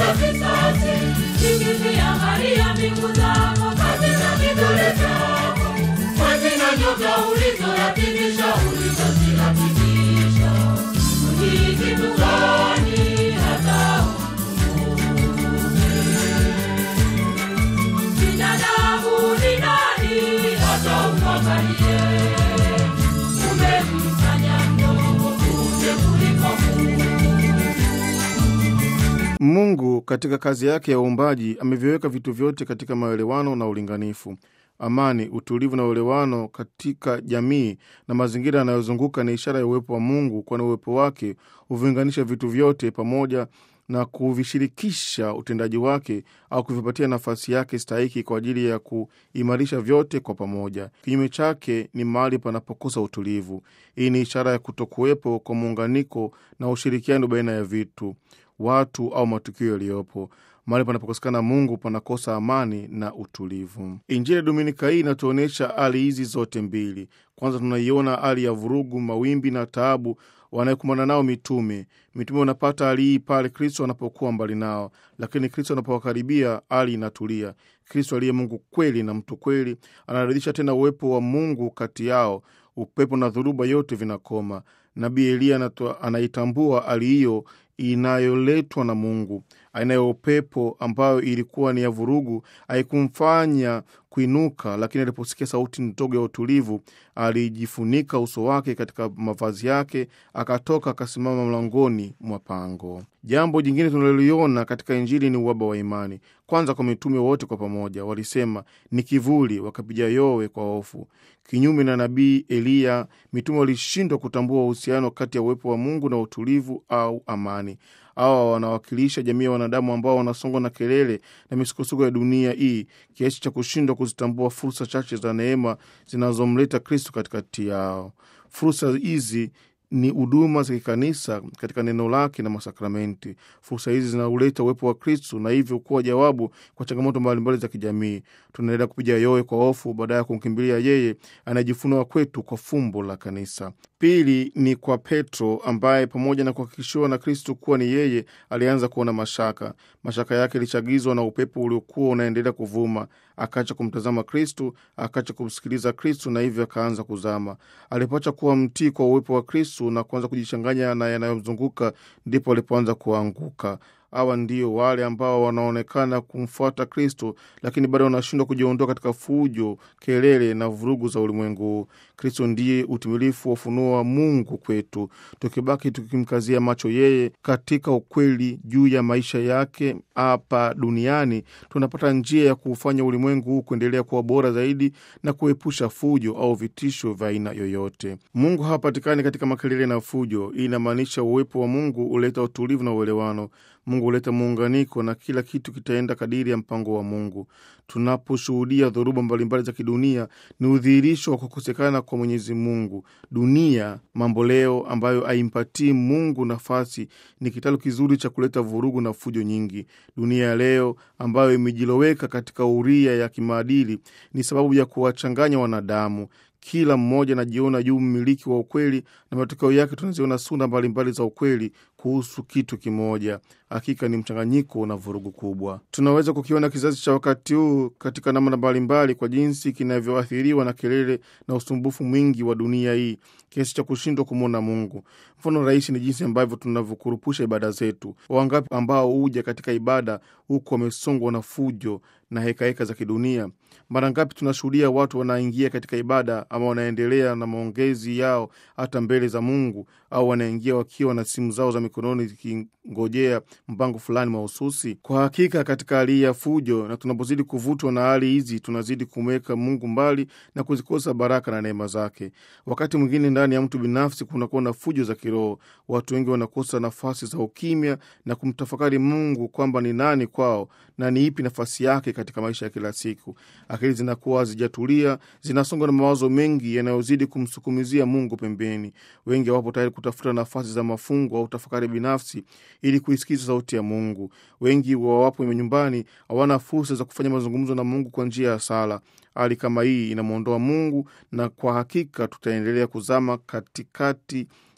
kulipiza kisasi. Nikiziangalia mbingu zako katika kidole chako, mwezi na nyota ulizoratibisha, ulizoziratibisha, ni kitu gani hata binadamu ni nani hata umwangalie? Umemfanya mdogo punde kuliko Mungu katika kazi yake ya uumbaji ameviweka vitu vyote katika maelewano na ulinganifu. Amani, utulivu na uelewano katika jamii na mazingira yanayozunguka ni ishara ya uwepo wa Mungu, kwani uwepo wake huviunganisha vitu vyote pamoja na kuvishirikisha utendaji wake au kuvipatia nafasi yake stahiki kwa ajili ya kuimarisha vyote kwa pamoja. Kinyume chake ni mahali panapokosa utulivu. Hii ni ishara ya kutokuwepo kwa muunganiko na ushirikiano baina ya vitu, watu au matukio yaliyopo. Mahali panapokosekana Mungu panakosa amani na utulivu. Injili ya Dominika hii inatuonyesha hali hizi zote mbili. Kwanza tunaiona hali ya vurugu, mawimbi na taabu wanayokumbana nao mitume. Mitume wanapata hali hii pale Kristo anapokuwa mbali nao, lakini Kristo anapowakaribia hali inatulia. Kristo aliye Mungu kweli na mtu kweli anarejesha tena uwepo wa Mungu kati yao. Upepo na dhoruba yote vinakoma. Nabii Eliya anaitambua hali hiyo inayoletwa na Mungu. Aina ya upepo ambayo ilikuwa ni ya vurugu haikumfanya kuinuka, lakini aliposikia sauti ndogo ya utulivu, alijifunika uso wake katika mavazi yake, akatoka akasimama mlangoni mwa pango. Jambo jingine tunaloliona katika Injili ni uhaba wa imani. Kwanza, kwa mitume wote kwa pamoja walisema ni kivuli, wakapiga yowe kwa hofu. Kinyume na nabii Eliya, mitume walishindwa kutambua uhusiano kati ya uwepo wa Mungu na utulivu au amani. Hawa wanawakilisha jamii ya wanadamu ambao wanasongwa na kelele na misukosuko ya dunia hii kiasi cha kushindwa kuzitambua fursa chache za neema zinazomleta Kristo katikati yao. Fursa hizi ni huduma za kikanisa katika neno lake na masakramenti. Fursa hizi zinauleta uwepo wa Kristu na hivyo kuwa jawabu kwa changamoto mbalimbali za kijamii. Tunaendelea kupiga yowe kwa hofu baada ya kumkimbilia yeye anayejifunua kwetu kwa fumbo la kanisa. Pili ni kwa Petro ambaye pamoja na kuhakikishiwa na Kristu kuwa ni yeye, alianza kuona mashaka. Mashaka yake ilichagizwa na upepo uliokuwa unaendelea kuvuma. Akaacha kumtazama Kristu, akaacha kumsikiliza Kristu na hivyo akaanza kuzama. Alipoacha kuwa mtii kwa uwepo wa Kristu na kuanza kujichanganya na yanayomzunguka, ndipo alipoanza kuanguka. Hawa ndio wale ambao wanaonekana kumfuata Kristo, lakini bado wanashindwa kujiondoa katika fujo, kelele na vurugu za ulimwengu huu. Kristo ndiye utimilifu wa ufunuo wa Mungu kwetu. Tukibaki tukimkazia macho yeye katika ukweli juu ya maisha yake hapa duniani, tunapata njia ya kuufanya ulimwengu huu kuendelea kuwa bora zaidi na kuepusha fujo au vitisho vya aina yoyote. Mungu hapatikani katika makelele na fujo. Hii inamaanisha uwepo wa Mungu huleta utulivu na uelewano. Mungu huleta muunganiko na kila kitu kitaenda kadiri ya mpango wa Mungu. Tunaposhuhudia dhoruba mbalimbali za kidunia, ni udhihirisho wa kukosekana kwa Mwenyezi Mungu. Dunia mambo leo ambayo haimpatii Mungu nafasi ni kitalu kizuri cha kuleta vurugu na fujo nyingi. Dunia ya leo ambayo imejiloweka katika uria ya kimaadili ni sababu ya kuwachanganya wanadamu. Kila mmoja anajiona juu mmiliki wa ukweli, na matokeo yake tunaziona sura mbalimbali za ukweli kuhusu kitu kimoja. Hakika ni mchanganyiko na vurugu kubwa. Tunaweza kukiona kizazi cha wakati huu katika namna mbalimbali, kwa jinsi kinavyoathiriwa na kelele na usumbufu mwingi wa dunia hii kiasi cha kushindwa kumwona Mungu. Mfano rahisi ni jinsi ambavyo tunavyokurupusha ibada zetu. Wangapi ambao huja katika ibada huku wamesongwa na fujo na hekaheka za kidunia? Mara ngapi tunashuhudia watu wanaingia katika ibada ama wanaendelea na maongezi yao hata mbele za Mungu, au wanaingia wakiwa na simu zao za mikononi zikingojea mpango fulani mahususi. Kwa hakika, katika hali ya fujo na tunapozidi kuvutwa na hali hizi, tunazidi kumweka Mungu mbali na kuzikosa baraka na neema zake. Wakati mwingine ndani ya mtu binafsi kunakuwa na fujo za kiroho. Watu wengi wanakosa nafasi za ukimya na kumtafakari Mungu kwamba ni nani kwao na ni ipi nafasi yake katika maisha ya kila siku. Akili zinakuwa hazijatulia, zinasongwa na mawazo mengi yanayozidi kumsukumizia Mungu pembeni. Wengi hawapo tayari kutafuta nafasi za mafungo au tafakari binafsi ili kuisikiza sauti ya Mungu. Wengi wawapo nyumbani hawana fursa za kufanya mazungumzo na Mungu kwa njia ya sala. Hali kama hii inamwondoa Mungu, na kwa hakika tutaendelea kuzama katikati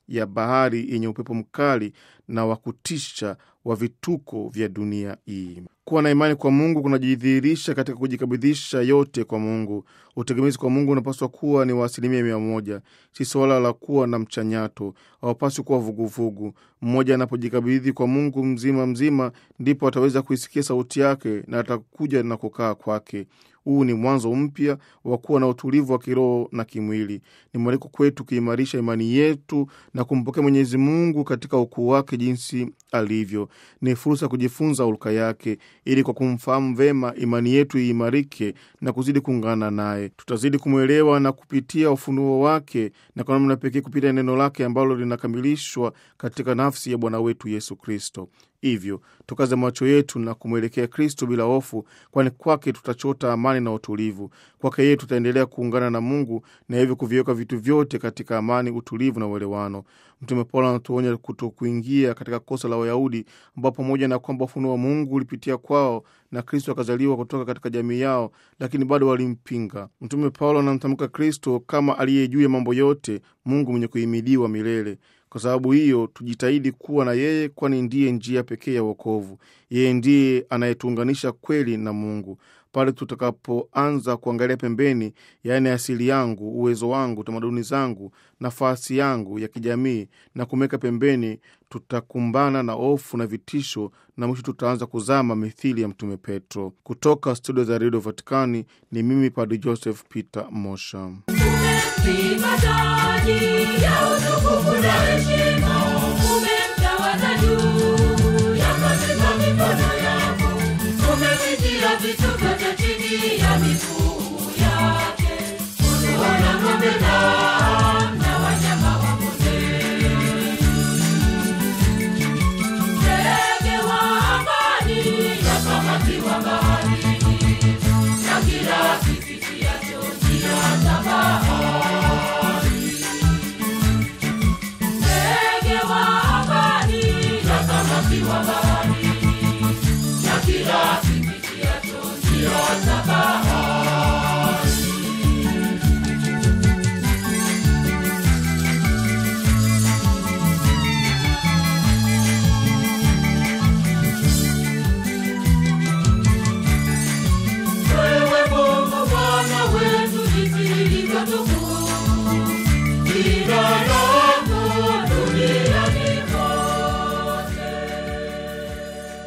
ya bahari yenye upepo mkali na wa kutisha wa vituko vya dunia hii. Kuwa na imani kwa Mungu kunajidhihirisha katika kujikabidhisha yote kwa Mungu. Utegemezi kwa Mungu unapaswa kuwa ni wa asilimia mia moja, si suala la kuwa na mchanyato. Hawapaswi kuwa vuguvugu. Mmoja anapojikabidhi kwa Mungu mzima mzima, ndipo ataweza kuisikia sauti yake na atakuja na kukaa kwake. Huu ni mwanzo mpya wa kuwa na utulivu wa kiroho na kimwili. Ni mwaliko kwetu kuimarisha imani yetu na kumpokea Mwenyezi Mungu katika ukuu wake jinsi alivyo. Ni fursa ya kujifunza hulka yake, ili kwa kumfahamu vema imani yetu iimarike na kuzidi kuungana naye. Tutazidi kumwelewa na kupitia ufunuo wake, na kwa namna pekee kupitia neno lake ambalo linakamilishwa katika nafsi ya Bwana wetu Yesu Kristo. Hivyo tukaze macho yetu na kumwelekea Kristo bila hofu, kwani kwake tutachota amani na utulivu. Kwake yeye tutaendelea kuungana na Mungu na hivyo kuviweka vitu vyote katika amani, utulivu na uelewano. Mtume Paulo anatuonya kuto kuingia katika kosa la Wayahudi ambao pamoja na kwamba ufunuo wa Mungu ulipitia kwao na Kristo akazaliwa kutoka katika jamii yao, lakini bado walimpinga. Mtume Paulo anamtamka Kristo kama aliye juu ya mambo yote, Mungu mwenye kuhimidiwa milele. Kwa sababu hiyo tujitahidi kuwa na yeye, kwani ndiye njia pekee ya wokovu. Yeye ndiye anayetuunganisha kweli na Mungu. Pale tutakapoanza kuangalia pembeni, yaani asili yangu, uwezo wangu, tamaduni zangu, nafasi yangu ya kijamii na kumeweka pembeni, tutakumbana na hofu na vitisho, na mwisho tutaanza kuzama mithili ya Mtume Petro. Kutoka studio za redio Vatikani ni mimi Padri Joseph Peter Mosha. Umempiga taji ya utukufu na heshima, umemtawaza juu ya kazi za mikono yako, umevitia vitu vyote chini ya miguu yake, uliona ng'ombe na na wanyama wa kondeni. Ndege wa angani na samaki wa baharini, na kila kipitiacho njia za bahari. Ndege wa angani na samaki wa baharini, na kila kipitiacho njia za bahari. Wewe Mungu Bwana wetu, jinsi ilivyo tukufu